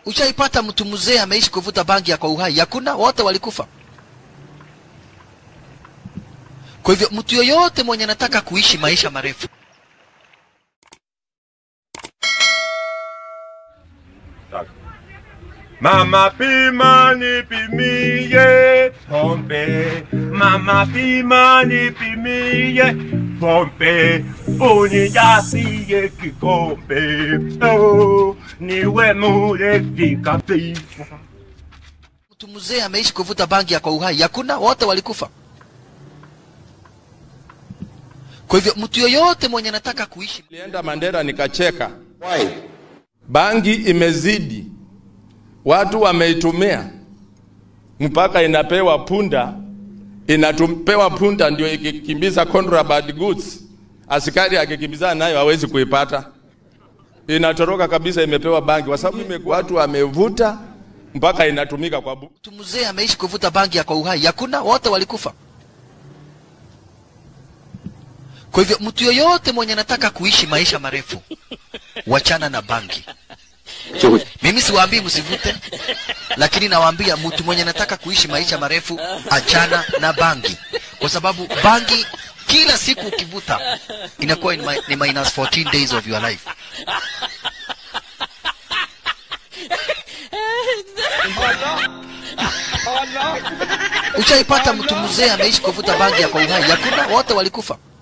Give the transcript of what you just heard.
Ushaipata mtu mzee ameishi kuvuta bangi ya kwa uhai? Hakuna, wote walikufa. Kwa hivyo mtu yoyote mwenye anataka kuishi maisha marefu Mama pima nipimie pombe, mama pima nipimie pombe, unijazie kikombe, oh, niwe mulevi kabisa. mtu mzee ameishi kuvuta bangi ya kwa uhai? Hakuna, wote walikufa. Kwa hivyo mtu yoyote mwenye anataka kuishi Nilienda Mandera nikacheka. Bangi imezidi, watu wameitumia mpaka inapewa punda, inapewa punda ndio ikikimbiza contraband goods. Askari akikimbizana nayo hawezi kuipata, inatoroka kabisa, imepewa bangi kwa sababu ime- watu wamevuta mpaka inatumika kwa bu mtu mzee ameishi kuvuta bangi ya kwa uhai? Hakuna, wote walikufa. Kwa hivyo mtu yoyote mwenye anataka kuishi maisha marefu, wachana na bangi. Mimi siwaambii msivute, lakini nawaambia mtu mwenye anataka kuishi maisha marefu, achana na bangi, kwa sababu bangi kila siku ukivuta inakuwa ni mi- ni minus 14 days of your life. Ushaipata mtu mzee ameishi kuvuta bangi ya kwa uhai? Hakuna, wote walikufa.